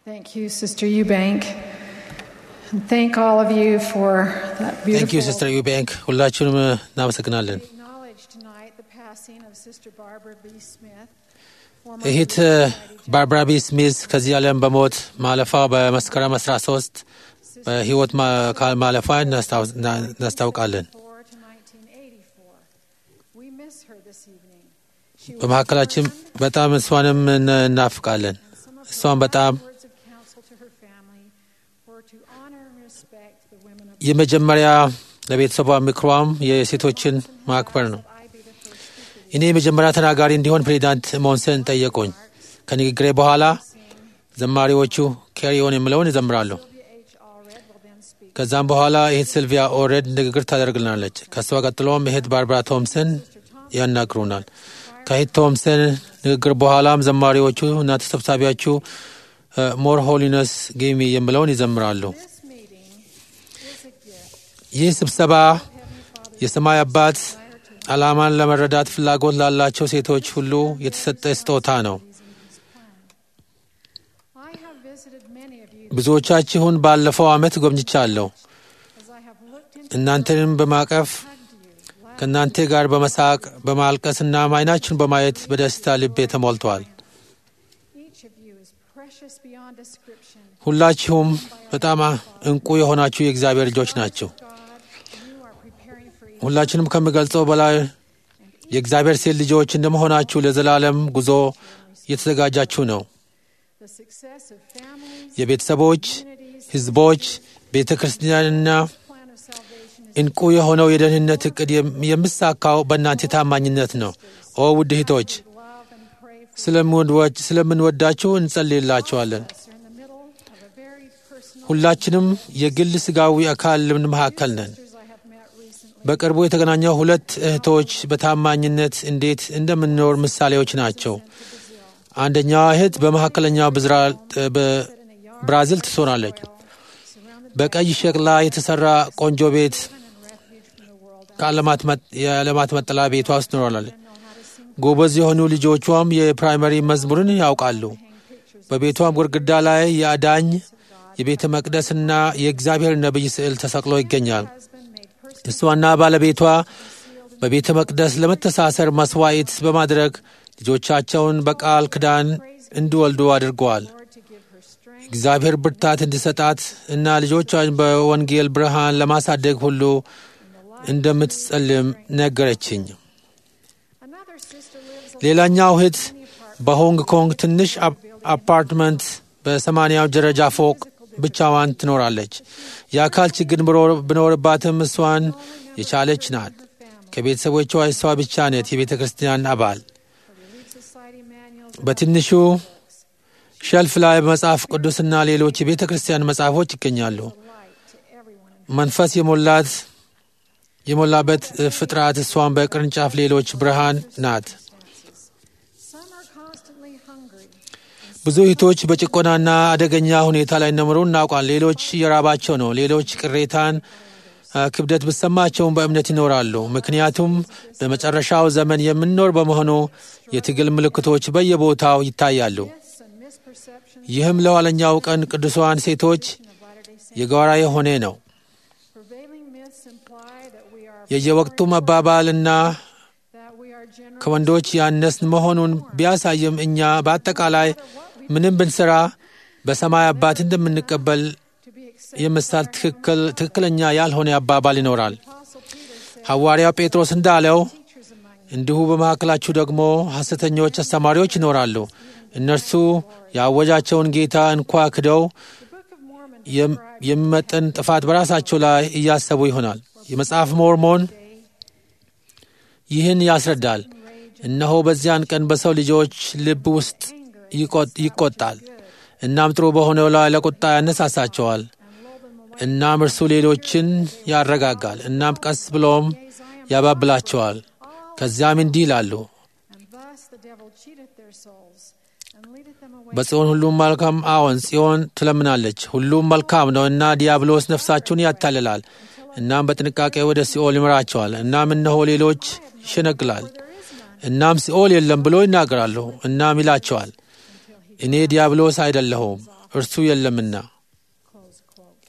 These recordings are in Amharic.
Thank you, Sister Eubank. And thank all of you for that ታንክ ዩ beautiful. ሲስተር ዩቤንክ ሁላችሁንም እናመሰግናለን። We acknowledge tonight the passing of Sister Barbara B. Smith. former እህት ባርባራ ቢ ስሚዝ ከዚህ ዓለም በሞት ማለፏ በመስከረም 13 በህይወት ማ- ካ- ማለፏ እናስታውስ- እና- እናስታውቃለን። 1984 to 1984. We miss her this evening. She was በመካከላችን በጣም እሷንም እን- እናፍቃለን። some of እሷን her በጣም words of counsel to her family were to honor and respect the women of የመጀመሪያ ለቤተሰቧ ምክሯም የሴቶችን ማክበር ነው። I be the first speaker. እኔ የመጀመሪያ ተናጋሪ እንዲሆን ፕሬዚዳንት ሞንሰን ጠየቁኝ። ከንግግሬ በኋላ ዘማሪዎቹ ኬሪዮን የምለውን ይዘምራሉ። Sylvia H. Allred will then speak. ከዛም በኋላ እህት ሲልቪያ ኦሬድ ንግግር ታደርግልናለች። ከእሷ ቀጥሎም እህት ባርባራ ቶምሰን ያናግሩናል። ከእህት ቶምሰን ንግግር በኋላም ዘማሪዎቹ እና ተሰብሳቢያችሁ ሞር ሆሊነስ ጌሚ የምለውን ይዘምራሉ። This meeting is a gift. ይህ ስብሰባ የሰማይ አባት ዓላማን ለመረዳት ፍላጎት ላላቸው ሴቶች ሁሉ የተሰጠ ስጦታ ነው። I have visited many of you ብዙዎቻችሁን ባለፈው ዓመት ጎብኝቻለሁ። as I have looked into እናንተንም በማቀፍ hugged you, laughed. ከእናንተ ጋር በመሳቅ በማልቀስና አይናችሁን በማየት በደስታ ልቤ ተሞልቷል። Each of you is precious beyond description. ሁላችሁም በጣም እንቁ የሆናችሁ የእግዚአብሔር ልጆች ናቸው። God, you are preparing for each ሁላችንም ከምገልጸው በላይ የእግዚአብሔር ሴት ልጆች እንደመሆናችሁ ለዘላለም ጉዞ እየተዘጋጃችሁ ነው። the success of families, የቤተሰቦች፣ communities, ሕዝቦች፣ ቤተ ክርስቲያንና plan of salvation is እንቁ የሆነው የደህንነት እቅድ የም- የምሳካው በእናንተ ታማኝነት ነው። ኦ ውድ እህቶች love and pray for ስለምንወድ- ስለምንወዳችሁ እንጸልይላችኋለን። us. You're in the middle of a very personal ሁላችንም የግል ስጋዊ አካል መካከል ነን። sisters I have met recently. በቅርቡ የተገናኘው ሁለት እህቶች በታማኝነት እንዴት እንደምንኖር ምሳሌዎች ናቸው። አንደኛዋ እህት በመካከለኛው ብዝራ- በብራዚል ትኖራለች። Surrounded በቀይ ሸክላ የተሰራ ቆንጆ ቤት and refuge from the world. ከዓለማት መጥ- የዓለማት መጠለያ ቤቷ ውስጥ ትኖራለች። I know how to sing ጎበዝ የሆኑ ልጆቿም የፕራይመሪ መዝሙርን ያውቃሉ። በቤቷም ግድግዳ ላይ የአዳኝ የቤተ መቅደስና የእግዚአብሔር ነቢይ ስዕል ተሰቅሎ ይገኛል። husband made personal እሷና ባለቤቷ በቤተ መቅደስ ለመተሳሰር መስዋዕት በማድረግ ልጆቻቸውን በቃል ኪዳን እንዲወልዱ አድርገዋል። Lord to give her strength. እግዚአብሔር ብርታት እንዲሰጣት እና ልጆቿን በወንጌል ብርሃን ለማሳደግ ሁሉ እንደምትጸልም ነገረችኝ። Another sister lives ሌላኛው እህት በሆንግ ኮንግ ትንሽ አፕ- አፓርትመንት በሰማንያው ደረጃ ፎቅ ብቻዋን ትኖራለች። የአካል ችግር ብኖር- ቢኖርባትም እሷን የቻለች ናት። ከቤተሰቦቿ እሷ ብቻ ነት የቤተ ክርስቲያን አባል። Relief Society manuals በትንሹ ሸልፍ ላይ መጽሐፍ ቅዱስና ሌሎች የቤተ ክርስቲያን መጽሐፎች ይገኛሉ። light to everyone. መንፈስ የሞላት የሞላበት ፍጥረት እሷን በቅርንጫፍ ሌሎች ብርሃን ናት። Some are constantly hungry. ብዙ እህቶች በጭቆናና አደገኛ ሁኔታ ላይ እንደምሩ እናውቃል። ሌሎች እየራባቸው ነው። ሌሎች ቅሬታን፣ አ፣ ክብደት ብሰማቸውም በእምነት ይኖራሉ። ምክንያቱም በመጨረሻው ዘመን የምንኖር በመሆኑ የትግል ምልክቶች በየቦታው ይታያሉ። Myths and misperceptions ይህም ለኋለኛው ቀን ቅዱሳን ሴቶች of Latter-day Saints. የጋራ የሆነ ነው። Prevailing myths imply that we are የየወቅቱ መባባልና that we are generous. ከወንዶች ያነስን መሆኑን ቢያሳይም እኛ በአጠቃላይ ምንም ብንሰራ በሰማይ አባት እንደምንቀበል to be accepted. የምሳል ትክክል ትክክለኛ ያልሆነ አባባል ይኖራል። Apostle Peter said, ሐዋርያው ጴጥሮስ እንዳለው teachers among you. እንዲሁ በመካከላችሁ ደግሞ ሐሰተኞች አስተማሪዎች ይኖራሉ። እነርሱ ያወጃቸውን ጌታ እንኳ ክደው The Book of Mormon የም- የሚመጥን ጥፋት በራሳቸው ላይ እያሰቡ ይሆናል። የመጽሐፍ ሞርሞን ይህን ያስረዳል። እነሆ በዚያን ቀን በሰው ልጆች ልብ ውስጥ ይቆ- ይቆጣል፣ እናም ጥሩ በሆነው ላይ ለቁጣ ያነሳሳቸዋል። እናም እርሱ ሌሎችን ያረጋጋል፣ እናም ቀስ ብሎም ያባብላቸዋል። ከዚያም እንዲህ ይላሉ And thus the devil cheateth their souls and leadeth them away. በጽዮን ሁሉም መልካም አዎን፣ ጽዮን ትለምናለች፣ ሁሉም መልካም ነው እና ዲያብሎስ ነፍሳችሁን ያታልላል። እናም በጥንቃቄ ወደ ሲኦል ይመራቸዋል። እናም እነሆ ሌሎች ይሸነግላል። እናም ሲኦል የለም ብሎ ይናገራሉ። እናም ይላቸዋል እኔ ዲያብሎስ አይደለሁም እርሱ የለምና። Close quote.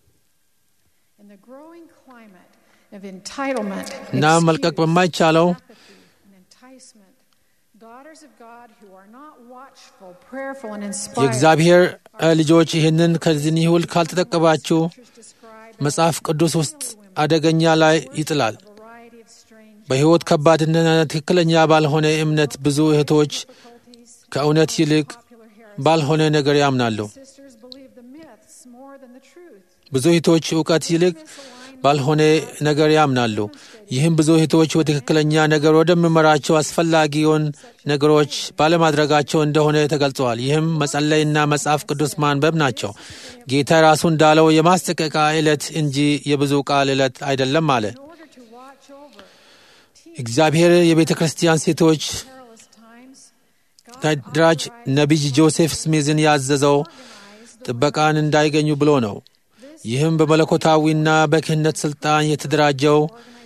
In the growing climate of entitlement, እና መልቀቅ excuse, በማይቻለው apathy, and enticement, daughters of God who are not watchful, prayerful, and inspired. የእግዚአብሔር እ ልጆች ይህንን ከዚህ ይሁል ካልተጠቀባችሁ Scriptures describe መጽሐፍ ቅዱስ ውስጥ አደገኛ ላይ ይጥላል። a variety of strange በሕይወት ከባድና ትክክለኛ ባልሆነ እምነት ብዙ እህቶች difficulties. ከእውነት ይልቅ Popular heresy. ባልሆነ ነገር ያምናሉ። Sisters believe the myths more than the truth. ብዙ እህቶች እውቀት ይልቅ ባልሆነ ነገር ያምናሉ። ይህም ብዙ እህቶች በትክክለኛ ነገር ወደሚመራቸው አስፈላጊውን ነገሮች ባለማድረጋቸው እንደሆነ ተገልጸዋል። ይህም መጸለይና መጽሐፍ ቅዱስ ማንበብ ናቸው። ጌታ ራሱ እንዳለው የማስጠንቀቂያ ዕለት እንጂ የብዙ ቃል ዕለት አይደለም አለ። In order to watch over እግዚአብሔር የቤተ ክርስቲያን ሴቶች perilous times, God ተደራጅ ነቢይ ጆሴፍ ስሚዝን ያዘዘው ጥበቃን እንዳይገኙ ብሎ ነው። ይህም በመለኮታዊና በክህነት ሥልጣን የተደራጀው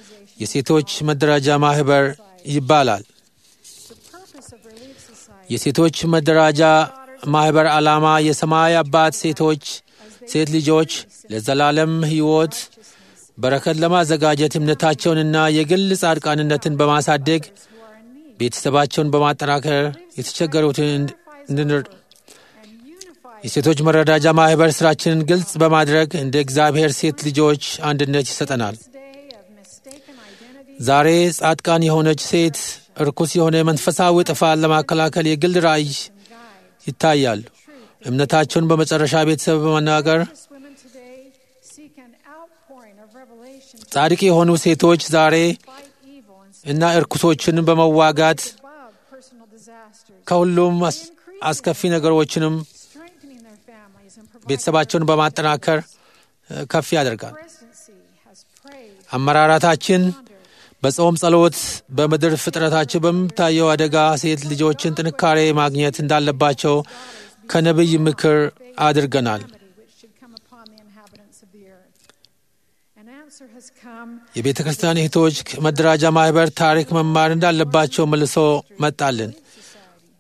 የሴቶች መደራጃ ማኅበር ይባላል። the purpose of Relief Society የሴቶች መደራጃ ማኅበር ዓላማ የሰማይ አባት ሴቶች ሴት ልጆች ለዘላለም ሕይወት በረከት ለማዘጋጀት እምነታቸውንና የግል ጻድቃንነትን በማሳደግ who are in need ቤተሰባቸውን በማጠናከር የተቸገሩትን እንድንር and unify የሴቶች መረዳጃ ማኅበር ሥራችንን ግልጽ በማድረግ እንደ እግዚአብሔር ሴት ልጆች አንድነት ይሰጠናል። this day of mistaken identity ዛሬ ጻድቃን የሆነች ሴት እርኩስ የሆነ መንፈሳዊ ጥፋት ለማከላከል የግል ራእይ and guide. ይታያሉ። እምነታቸውን በመጨረሻ ቤተሰብ በመናገር Righteous women today seek an outpouring of revelation to ጻድቅ የሆኑ ሴቶች ዛሬ fight evil and እና እርኩሶችን በመዋጋት above personal disasters, ከሁሉም አስ- አስከፊ ነገሮችንም strengthening their families and providing ቤተሰባቸውን በማጠናከር እ፣ ከፍ ያደርጋል። presidency has prayed, አመራራታችን በጾም ጸሎት፣ በምድር ፍጥረታቸው በምታየው አደጋ ሴት ልጆችን ጥንካሬ ማግኘት እንዳለባቸው ከነቢይ ምክር አድርገናል። calamity which should come upon the inhabitants of the earth. An answer has come የቤተ ክርስቲያን እህቶች መደራጃ ማኅበር ታሪክ መማር እንዳለባቸው መልሶ መጣልን። society.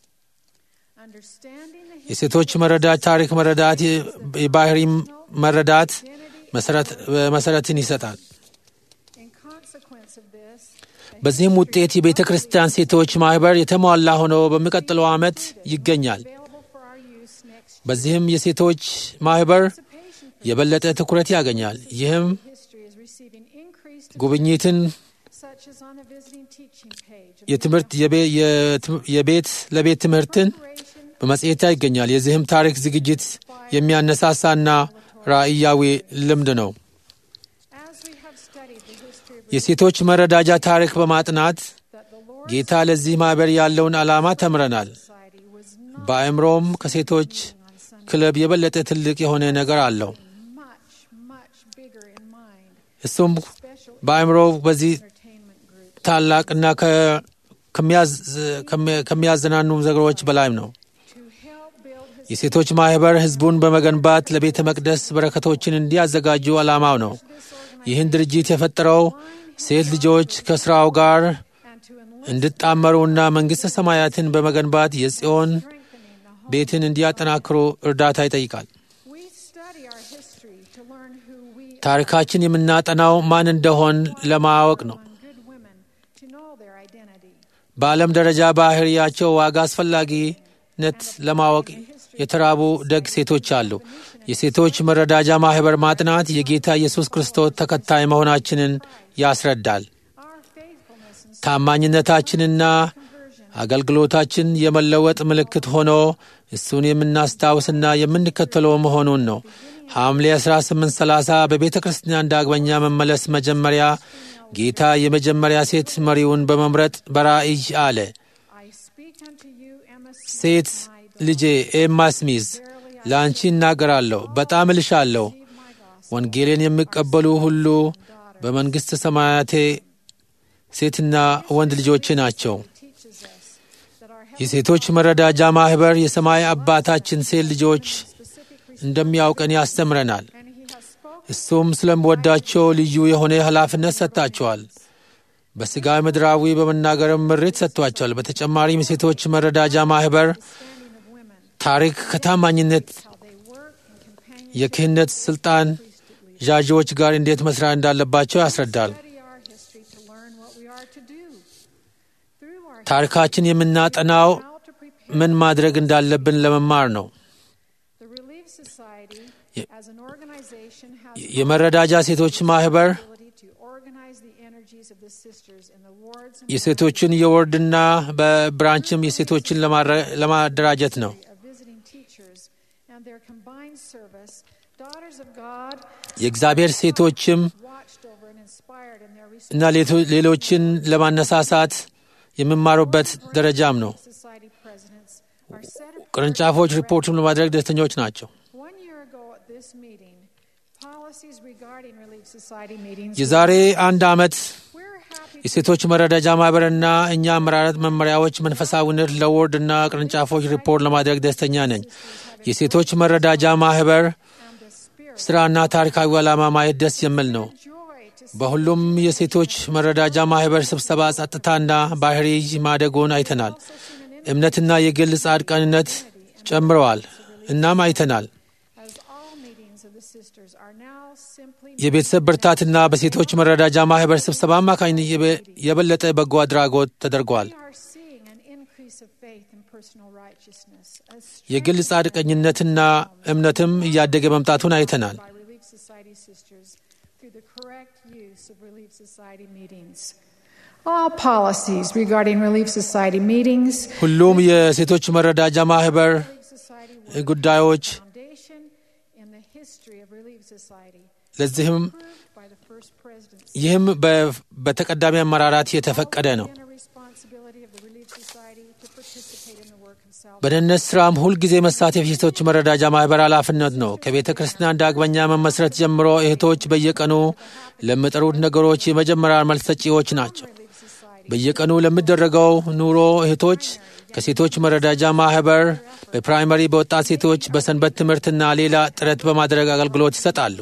Understanding the history የሴቶች መረዳት ታሪክ መረዳት የ- የባህሪ መረዳት መሰረት- መሰረትን ይሰጣል። in consequence of this, በዚህም ውጤት የቤተ ክርስቲያን ሴቶች ማኅበር የተሟላ ሆኖ በሚቀጥለው ዓመት ይገኛል። available for our use next year. በዚህም የሴቶች ማኅበር Participation for የበለጠ ትኩረት ያገኛል። ይህም history is receiving increased ጉብኝትን such as on a visiting teaching page of የትምህርት የቤ- የትም- የቤት ለቤት ትምህርትን preparation በመጽሔት ይገኛል። የዚህም ታሪክ ዝግጅት የሚያነሳሳና ራእያዊ ልምድ ነው። as we have studied the history of የሴቶች መረዳጃ ታሪክ በማጥናት that the Lord ጌታ ለዚህ ማኅበር ያለውን ዓላማ ተምረናል። society was not በአእምሮም ከሴቶች on Sunday ክለብ የበለጠ ትልቅ የሆነ ነገር አለው። much much bigger in mind እሱም special በአእምሮ በዚህ entertainment group ታላቅና ከ- ከሚያዝ- ከሚ- ከሚያዝናኑ ነገሮች በላይም ነው። to help build his የሴቶች ማኅበር ሕዝቡን በመገንባት ለቤተ መቅደስ በረከቶችን እንዲያዘጋጁ ዓላማው ነው። ይህን ድርጅት የፈጠረው ሴት ልጆች ከሥራው ጋር and to enlist እንዲጣመሩና መንግሥተ ሰማያትን በመገንባት የጽዮን strengthening the home. ቤትን እንዲያጠናክሩ እርዳታ ይጠይቃል። We study our history to learn who we ታሪካችን የምናጠናው ማን እንደሆን ለማወቅ ነው። on good women to know their identity. በዓለም ደረጃ ባህሪያቸው ዋጋ አስፈላጊነት ለማወቅ የተራቡ ደግ ሴቶች አሉ። የሴቶች መረዳጃ ማኅበር ማጥናት የጌታ ኢየሱስ ክርስቶስ ተከታይ መሆናችንን ያስረዳል። Our faithfulness and ታማኝነታችንና conversion አገልግሎታችን የመለወጥ ምልክት ሆኖ እሱን የምናስታውስና የምንከተለው መሆኑን ነው። ሐምሌ 1830 በቤተ ክርስቲያን ዳግመኛ መመለስ መጀመሪያ ጌታ የመጀመሪያ ሴት መሪውን በመምረጥ በራእይ አለ። I speak unto you, Emma Smith, ሴት my ልጄ ኤማ ስሚዝ ለአንቺ እናገራለሁ፣ በጣም እልሻለሁ። my gospel, ወንጌልን የሚቀበሉ ሁሉ በመንግሥተ ሰማያቴ ሴትና ወንድ ልጆቼ ናቸው። teaches us that our የሴቶች መረዳጃ ማኅበር የሰማይ አባታችን ሴት ልጆች specific እንደሚያውቀን ያስተምረናል። and he has spoken እሱም ስለምወዳቸው ልዩ የሆነ ኃላፊነት ሰጥታቸዋል። በሥጋ ምድራዊ በመናገርም ምሪት ሰጥቷቸዋል። በተጨማሪም የሴቶች መረዳጃ ማኅበር standing of women ታሪክ ከታማኝነት help የክህነት ስልጣን ዣዢዎች ጋር እንዴት መስራት እንዳለባቸው ያስረዳል። Study our history to learn what we are to do. Through our ታሪካችን የምናጠናው how to prepare ምን ማድረግ እንዳለብን ለመማር ነው። the Relief Society as an organization has የመረዳጃ ሴቶች ማህበር the ability to organize the energies of the sisters in the wards and የሴቶችን የወርድና በብራንችም የሴቶችን ለማረ- ለማደራጀት ነው። of visiting teachers and their combined service. Daughters of God የእግዚአብሔር ሴቶችም watched over and inspired in their እና ሌቶ- ሌሎችን ለማነሳሳት የሚማሩበት ደረጃም ነው። society presidents are set apart. ቅርንጫፎች ሪፖርቱን ለማድረግ ደስተኞች ናቸው። One year ago at this meeting, policies regarding Relief Society meetings. የዛሬ አንድ ዓመት We're happy የሴቶች መረዳጃ ማህበርና እኛ አመራረት መመሪያዎች መንፈሳዊነት ለወርድና ቅርንጫፎች ሪፖርት ለማድረግ ደስተኛ ነኝ። የሴቶች መረዳጃ ማህበር and the spirit ስራና ታሪካዊ ዓላማ ማየት ደስ የሚል ነው። joy to see በሁሉም የሴቶች መረዳጃ ማህበር ስብሰባ ጸጥታና ባህሪ ማደጎን አይተናል። እምነትና የግል ጻድቃንነት ጨምረዋል። እናም አይተናል። as all meetings of the sisters are now simply የቤተሰብ ብርታትና በሴቶች መረዳጃ ማህበር ስብሰባ አማካኝነት የበ- የበለጠ በጎ አድራጎት ተደርጓል። we are seeing an increase of faith and personal righteousness as የግል ጻድቀኝነትና እምነትም እያደገ መምጣቱን አይተናል። by Relief Society sisters through the correct use of Relief Society meetings. All policies regarding Relief Society meetings, ሁሉም የሴቶች መረዳጃ ማህበር Relief Society ጉዳዮች foundation in the history of Relief Society, ለዚህም approved by the first presidency. ይህም በ- በተቀዳሚ አመራራት የተፈቀደ ነው። And a responsibility of the Relief Society to participate in the work of salvation. በደህንነት ስራም ሁልጊዜ መሳተፍ የሴቶች መረዳጃ ማህበር ኃላፊነት ነው። ከቤተ ክርስቲያን ዳግመኛ መመስረት ጀምሮ እህቶች በየቀኑ ለሚጠሩት ነገሮች የመጀመሪያ መልስ ሰጪዎች ናቸው። Relief Society በየቀኑ ለሚደረገው ኑሮ እህቶች ከሴቶች መረዳጃ ማህበር በፕራይመሪ በወጣት ሴቶች በሰንበት ትምህርትና ሌላ ጥረት በማድረግ አገልግሎት ይሰጣሉ።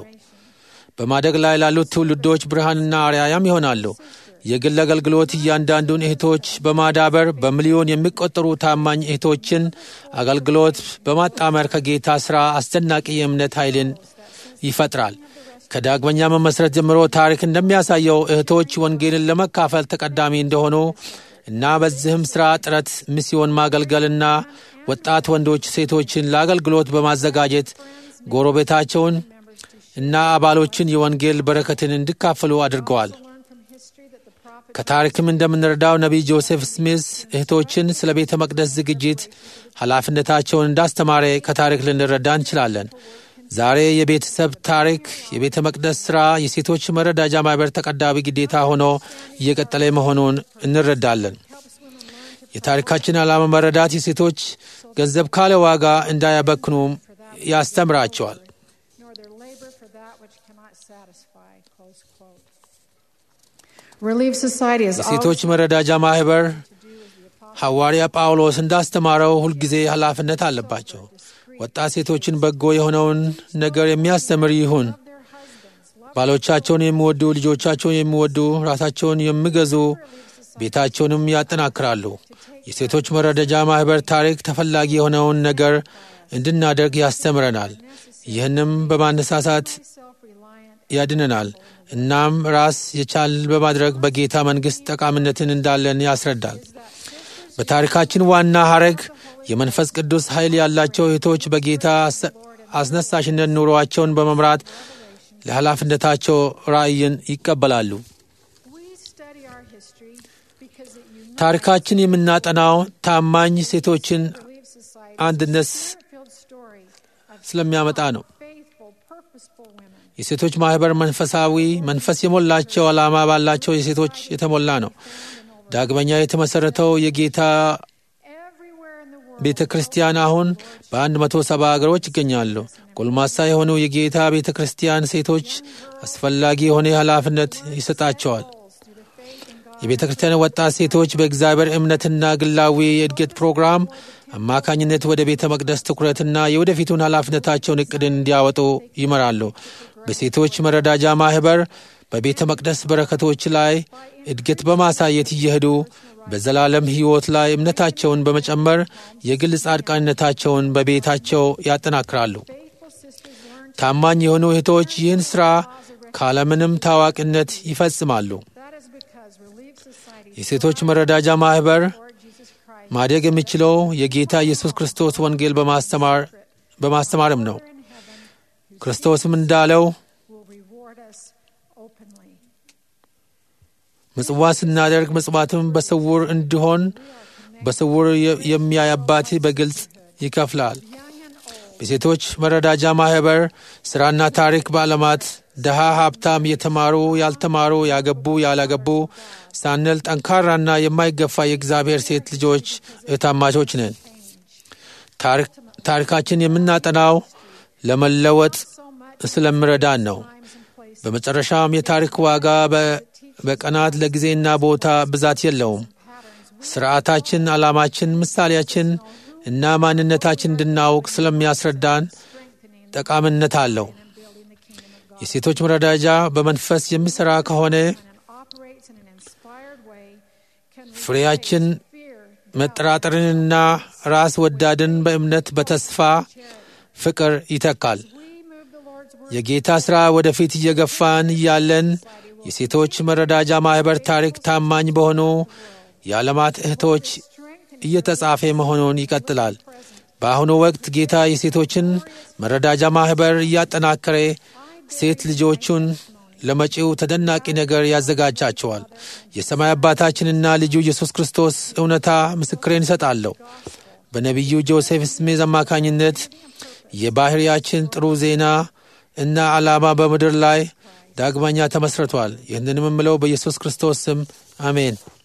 በማደግ ላይ ላሉት ትውልዶች ብርሃንና አርያያም ይሆናሉ። የግል አገልግሎት እያንዳንዱን እህቶች በማዳበር በሚሊዮን የሚቆጠሩ ታማኝ እህቶችን አገልግሎት በማጣመር ከጌታ ሥራ አስደናቂ የእምነት ኃይልን ይፈጥራል። ከዳግመኛ መመስረት ጀምሮ ታሪክ እንደሚያሳየው እህቶች ወንጌልን ለመካፈል ተቀዳሚ እንደሆኑ እና በዚህም ሥራ ጥረት ሚስዮን ማገልገልና ወጣት ወንዶች ሴቶችን ለአገልግሎት በማዘጋጀት ጎረቤታቸውን እና አባሎችን የወንጌል በረከትን እንዲካፈሉ አድርገዋል። learn from history that the prophet ከታሪክም እንደምንረዳው ነቢይ ጆሴፍ ስሚዝ እህቶችን ስለ ቤተ መቅደስ ዝግጅት ኃላፊነታቸውን እንዳስተማረ ከታሪክ ልንረዳ እንችላለን። ዛሬ የቤተሰብ ታሪክ፣ የቤተ መቅደስ ሥራ፣ የሴቶች መረዳጃ ማኅበር ተቀዳሚ ግዴታ ሆኖ እየቀጠለ መሆኑን እንረዳለን። የታሪካችን ዓላማ መረዳት የሴቶች ገንዘብ ካለ ዋጋ እንዳያበክኑም ያስተምራቸዋል። nor their labor for that which cannot satisfy. Close quote. Relief Society is የሴቶች መረዳጃ ማኅበር ሐዋርያ ጳውሎስ እንዳስተማረው ሁልጊዜ ኃላፊነት አለባቸው። ወጣት ሴቶችን በጎ የሆነውን ነገር የሚያስተምር ይሁን። their husbands, love ባሎቻቸውን የሚወዱ፣ ልጆቻቸውን የሚወዱ፣ ራሳቸውን የሚገዙ፣ ቤታቸውንም ያጠናክራሉ። የሴቶች መረዳጃ ማኅበር ታሪክ ተፈላጊ የሆነውን ነገር እንድናደርግ ያስተምረናል። ይህንም በማነሳሳት self-reliant ያድነናል። እናም ራስ የቻል በማድረግ በጌታ መንግሥት ጠቃሚነትን እንዳለን ያስረዳል። በታሪካችን ዋና ሐረግ የመንፈስ ቅዱስ ኃይል ያላቸው እህቶች በጌታ አስ- አስነሳሽነት ኑሮአቸውን በመምራት ለኃላፊነታቸው ራእይን ይቀበላሉ። We study our history because it unites ታሪካችን የምናጠናው ታማኝ ሴቶችን Relief Society አንድነት spirit-filled story of ስለሚያመጣ ነው። faithful, purposeful women. የሴቶች ማኅበር መንፈሳዊ መንፈስ የሞላቸው ዓላማ ባላቸው የሴቶች የተሞላ ነው። ዳግመኛ የተመሠረተው የጌታ Everywhere in the world, ቤተ ክርስቲያን አሁን በአንድ መቶ ሰባ አገሮች ይገኛሉ። ጎልማሳ የሆኑ የጌታ ቤተ ክርስቲያን ሴቶች አስፈላጊ የሆነ ኃላፊነት ይሰጣቸዋል። through the faith in God, የቤተ ክርስቲያን ወጣት ሴቶች በእግዚአብሔር እምነትና ግላዊ የእድገት ፕሮግራም አማካኝነት ወደ ቤተ መቅደስ ትኩረትና የወደፊቱን ኃላፊነታቸውን እቅድን እንዲያወጡ ይመራሉ። በሴቶች መረዳጃ ማኅበር በቤተ መቅደስ በረከቶች ላይ እድገት በማሳየት እየሄዱ በዘላለም ሕይወት ላይ እምነታቸውን በመጨመር የግል ጻድቃንነታቸውን በቤታቸው ያጠናክራሉ። faithful sisters learn ታማኝ የሆኑ እህቶች ይህን ሥራ ካለምንም ታዋቂነት ይፈጽማሉ። That is because Relief Society የሴቶች መረዳጃ ማኅበር Lord Jesus Christ ማደግ የሚችለው የጌታ ኢየሱስ ክርስቶስ ወንጌል በማስተማር በማስተማርም ነው። in heaven ክርስቶስም እንዳለው will reward us openly. ምጽዋት ስናደርግ ምጽዋትም በስውር እንዲሆን በስውር የ- የሚያይ አባት በግልጽ ይከፍላል። Young and old, በሴቶች መረዳጃ ማኅበር ሥራና ታሪክ በዓለማት ድሃ፣ ሀብታም፣ የተማሩ፣ ያልተማሩ፣ ያገቡ፣ ያላገቡ ሳንል ጠንካራና የማይገፋ የእግዚአብሔር ሴት ልጆች እህታማቾች ነን። ታሪክ- ታሪካችን የምናጠናው ለመለወጥ so much ስለምረዳን ነው። times and places በመጨረሻም የታሪክ ዋጋ በ- በቀናት ለጊዜና ቦታ ብዛት የለውም። patterns ስርዓታችን፣ ዓላማችን፣ ምሳሌያችን እና ማንነታችን እንድናውቅ ስለሚያስረዳን strengthening ጠቃሚነት አለው። and building the kingdom of God. የሴቶች መረዳጃ በመንፈስ የሚሠራ ከሆነ And it operates in an inspired way can ፍሬያችን replace fear, መጠራጠርንና ራስ ወዳድን በእምነት በተስፋ ፍቅር ይተካል። we move the Lord's word የጌታ ሥራ ወደፊት እየገፋን እያለን የሴቶች መረዳጃ ማኅበር ታሪክ ታማኝ በሆኑ የዓለማት እህቶች strengthening እየተጻፈ መሆኑን ይቀጥላል። በአሁኑ ወቅት ጌታ የሴቶችን መረዳጃ ማኅበር እያጠናከረ ሴት ልጆቹን ለመጪው ተደናቂ ነገር ያዘጋጃቸዋል። የሰማይ አባታችንና ልጁ ኢየሱስ ክርስቶስ እውነታ ምስክሬን ይሰጣለሁ። በነቢዩ ጆሴፍ ስሜዝ አማካኝነት የባሕርያችን ጥሩ ዜና እና ዓላማ በምድር ላይ ዳግመኛ ተመስርቷል። ይህንንም የምለው በኢየሱስ ክርስቶስ ስም አሜን።